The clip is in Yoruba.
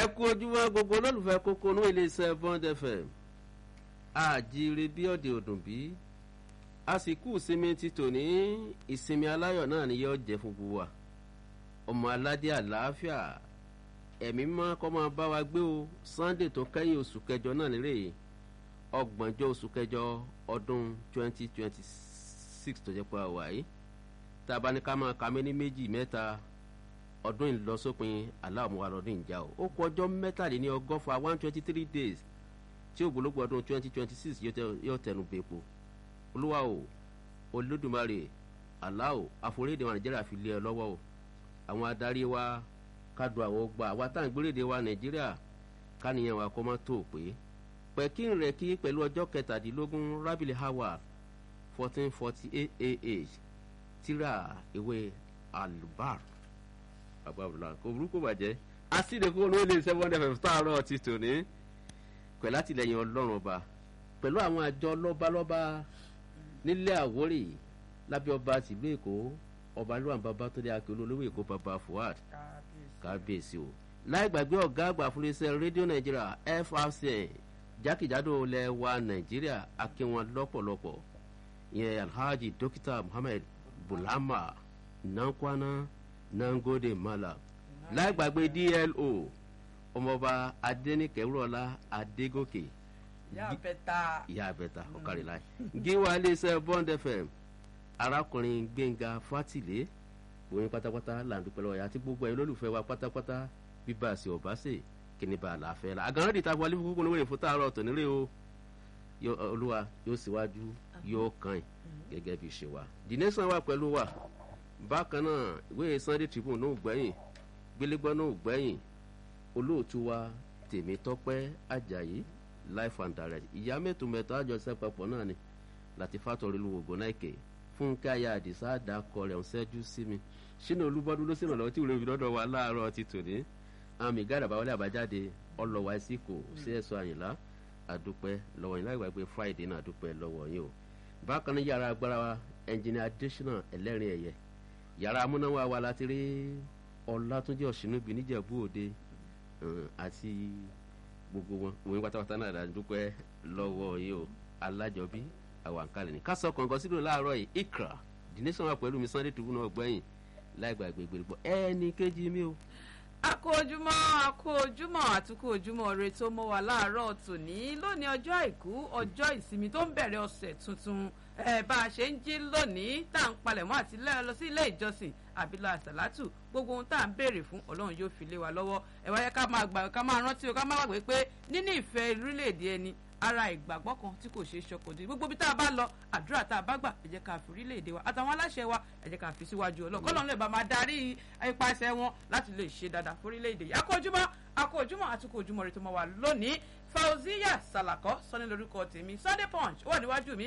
ẹ kú ojúmọ́ gbogbo olólùfẹ́ kókó inú iléeṣẹ́ bond fm àjíire bí ọ̀dẹ̀ òdùn bí àsìkò ìsinmi ti tò ní ìsinmi aláyọ̀ náà ni yóò jẹ́ fún gbogbo wa ọmọ aládé àlàáfíà ẹ̀mí mọ́ kọ́ máa bá wa gbé o sunday tó kẹ́yìn oṣù kẹjọ náà nírè ọgbọ̀njọ́ oṣù kẹjọ ọdún twenty twenty six tó jẹ́ pé a wà yìí tá a bá ní ká máa ka mí ní méjì mẹ́ta ọdún ìlọsópin aláàmúwa lọdún ìjà o ó kọ ọjọ́ mẹ́tàléní ọgọ́fà one twenty three days tí ògbólógbò ọdún twenty twenty six yóò tẹnu bẹ́ẹ̀pọ̀ olúwa o olódùmarè aláò àforíde wa nàìjíríà fi lé ẹ lọ́wọ́ o àwọn adarí wa kádù àwọn gbà àwa tá à ń gbéréde wa nàìjíríà káníyàn wa kọ́ mọ́ tó pé pẹ̀kín rẹ̀ kí pẹ̀lú ọjọ́ kẹtàdínlógún rábìlì howard fourteen forty eight ah tíra ìwé alubar àbábọ̀lá kò burúkú bàjẹ́ asídẹ̀kọ́ olóyè lè seven fm táàárọ̀ ti tò ní pẹ̀lú àtìlẹyìn ọlọ́run ọba pẹ̀lú àwọn àjọ lọ́balọ́ba nílẹ̀ àwórì lábẹ́ ọba tìlú èkó ọba lóhàn bàbá tó dé akérò olówó èkó bàbá fuad kábíyèsí o láì gbàgbé ọ̀gá àgbà fúnlẹ́sẹ̀ rédíò nàìjíríà frcn jákèjádò ilẹ̀ wa nàìjíríà akínwọn lọ́pọ̀lọpọ̀ ìyẹn alhaji dókítà muhammed bulama nankwana nangode mala láì gbàgbé dlo ọmọọba adẹnikẹwúrọlá adégòkè ìyá abẹta ọkàrí láì gíwá iléeṣẹ bond fm arákùnrin gbẹngà fátìlé òun pátápátá làǹdùpẹ́ lọ́wọ́ àti gbogbo ẹ̀ lólùfẹ́ wa pátápátá bíbá àṣẹ ọ̀básẹ̀ kíni bá a láfẹ́ la àgàrán dìtà wọlé fún kókó níwèé fún tààrọ̀ ọ̀tọ̀ nílé o olúwa yóò síwájú yóò kàn gẹ́gẹ́ bí ṣe wa the nation wà pẹ̀lú wa bákan náà ìwé sunday tribune náà gbẹ̀yìn gbélégbọ́ náà gbẹ̀yìn olóòtú wa tèmi tọ́pẹ́ ajayi life and direct ìyá mẹ́tò mẹ́tò àjọṣe papọ̀ náà ni láti fàtọ̀rẹ́ lu ògùn náà kè fúnkẹ́ ayé àdìsá àdàkọ rẹ̀ ń ṣẹ́jú sí mi sínú olúbọ́dún ló sìnà lọ́wọ́ tí ìwúrẹ́ òfin lọ́dọ̀ wa láàárọ̀ ti tòní àmì gáàdà báwọlé àbájáde ọlọ́wà ẹ̀sìnkò sí ẹ̀sọ́ àyìnlá àdúpẹ́ lọ́wọ́ yín láì gbàgbé friday náà àdúpẹ́ lọ́wọ́ yín o bákan náà yàrá agbára wa engineer additional ẹlẹ́rìn ẹ̀yẹ yàrá amúnáwá wa láti rí ọlátúnjẹ ọ̀ṣinúbi níjẹ̀bú òde àti gbogbo wọn òun pátápátá náà dàdúpẹ́ lọ́wọ́ yín o alájọbí àwọn àǹkálẹ̀ ní ká sọ kọ̀ǹkan sílò láàárọ̀ yìí ikra dìnísàn wà pẹ̀lú mi sunday tìbú náà gbẹ̀yìn láì gbàgbé gbèrègbọ́ ẹnì kejì mi o akó ojúmọ́ akó ojúmọ́ àtúkò ojúmọ́ re tó mọ́ wa láàárọ̀ tòní lónìí ọjọ́ àìkú ọjọ́ ìsinmi tó ń bẹ̀rẹ̀ ọ̀sẹ̀ tuntun bá a ṣe ń jí lónìí tá à ń palẹ̀mọ́ àti lọ sí ilé ìjọsìn àbílọ̀ àsàlátù gbogbo ohun tá à ń béèrè fún ọlọ́run yóò fi lé wa lọ́wọ́ ẹ wáyé ká máa gbà ká máa rántí o ká máa gbàgbé pé níní ìfẹ́ orílẹ̀-èdè ẹni ara ìgbàgbọ́ kan tí kò ṣeé ṣọkòdì gbogbo bí tá a bá lọ àdúrà tá a bá gbà ẹ jẹ́ ká fi orílẹ̀-èdè wa àtàwọn aláṣẹ wa ẹ jẹ́ ká fi síwájú ọlọ́run kọ́lọ́run lè bá máa darí ipasẹ̀ wọn láti lè ṣe dáadáa fún orílẹ̀-èdè yìí akójúmọ́ akójúmọ́ àtúkò ojúmọ́ rẹ tó máa wà lónìí fauziya salakọ sọ ní lórúkọ tèmi sunday punch ó wà níwájú mi